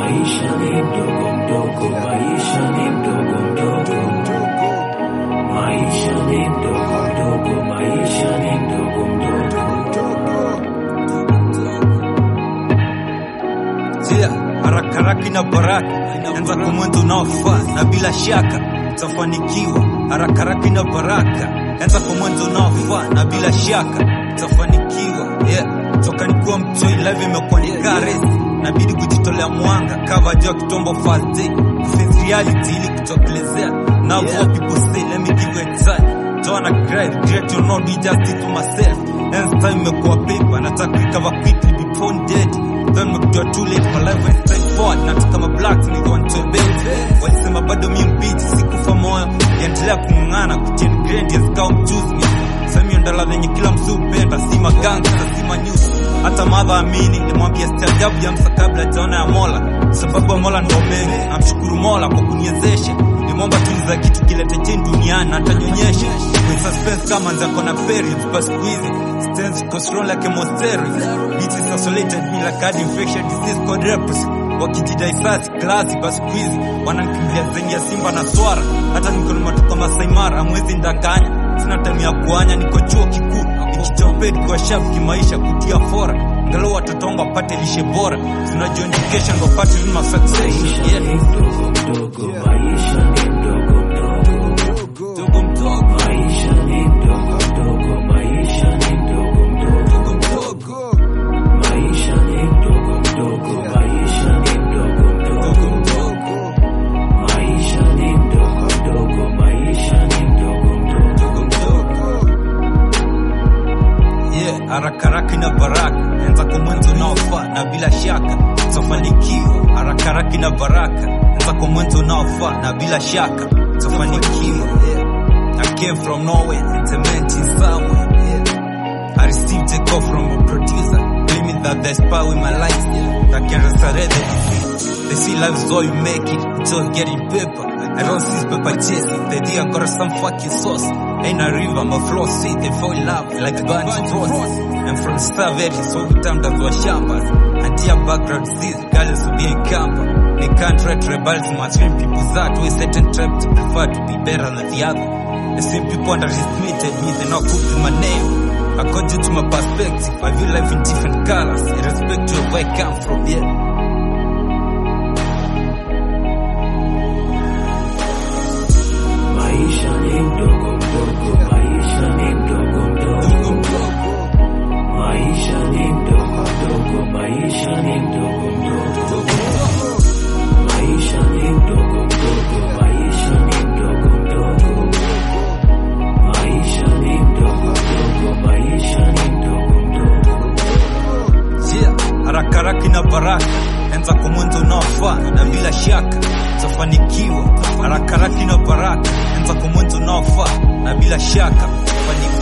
Maisha ni mdogo mdogo, maisha ni mdogo mdogo. Maisha ni mdogo mdogo, maisha ni mdogo mdogo. Jia, haraka haraka na baraka, anza kwa mwanzo unaofaa na bila shaka utafanikiwa. Haraka haraka na baraka, anza kwa mwanzo unaofaa na bila shaka utafanikiwa. Yeah, toka nikuwa mtoi live imekuwa ni karesi, nabidi kujitolea mwanga cover jua kitombo fast day face reality ili kutokelezea. Now what people say, let me give you a time. Don't wanna cry, regret or not, do justice to myself. Hence time imekuwa paper, nataka recover quickly before I'm dead. Then nimekuwa too late, my life went straight forward. Natoka ma blacks niko nitoe bed. Walisema bado mi mbichi, sikufa moyo. Niendelea kung'ang'ana, kuchen grade ya zikao mchuzi. Sami ndala lenye kila msu upenda, si maganga, si manyusi. Hata madha amini, nimwambia staajabu ya msa kabla jaona ya Mola. Sababu ya Mola ndo mengi, namshukuru Mola kwa kuniwezesha. Nimwomba tu za kitu kilete chini duniani na atanyonyesha. With suspense kama nzako na periods, but siku hizi stands for strong like a monstery. It is isolated me like an infection disease called leprosy. Wakijidai sasi klasi, basi siku hizi wananikimbilia zengi ya simba na swara. Hata niko na matoka Masai Mara, hamwezi ndanganya. Sina time ya kuanya, niko chuo kikuu nikichopedi kwa shafu kimaisha, kutia fora angalau watoto wangu wapate lishe bora. Tunajua education ndo pate ma success. Maisha Yeah. ni mdogo mdogo, maisha ni mdogo mdogo. Mdogo mdogo, Maisha ni mdogo mdogo, maisha ni mdogo mdogo. mdogo Maisha ni mdogo mdogo, maisha ni mdogo mdogo mdogo. mdogo Maisha ni mdogo mdogo, maisha ni mdogo mdogo. mdogo mdogo. Yeah, haraka haraka na baraka, anza kwa mwanzo unaofaa na bila shaka utafanikiwa. Haraka haraka na baraka, anza kwa mwanzo unaofaa na bila shaka utafanikiwa. Yeah. I came from nowhere, implementing somewhere. Yeah. I received a call from a producer, claiming that there's power in my life that can resurrect the disease. They see life is all you make it, it's all getting paper. I don't see paper chasing, the day I got some fucking sauce. Ain't a river, my flow sweet, they fall in love like bunch roses. And from the start, very so time that was shambas. Until background disease, regardless of being camper. They can't try to rebel to my stream people's that way certain tribe to prefer to be better than the other. The same people underestimated me, they not put in my name. According to my perspective, I view life in different colors, in respect to where I come from, yeah. Maisha ni mdogo mdogo, maisha ni mdogo mdogo. Maisha ni mdogo mdogo, maisha ni mdogo mdogo. Maisha ni mdogo mdogo, maisha ni mdogo mdogo. Maisha ni mdogo mdogo, maisha ni mdogo mdogo. Yeah, haraka haraka na baraka, anza kwa mwanzo unaofaa na bila shaka utafanikiwa. Haraka haraka na baraka, anza kwa mwanzo unaofaa na bila shaka utafanikiwa.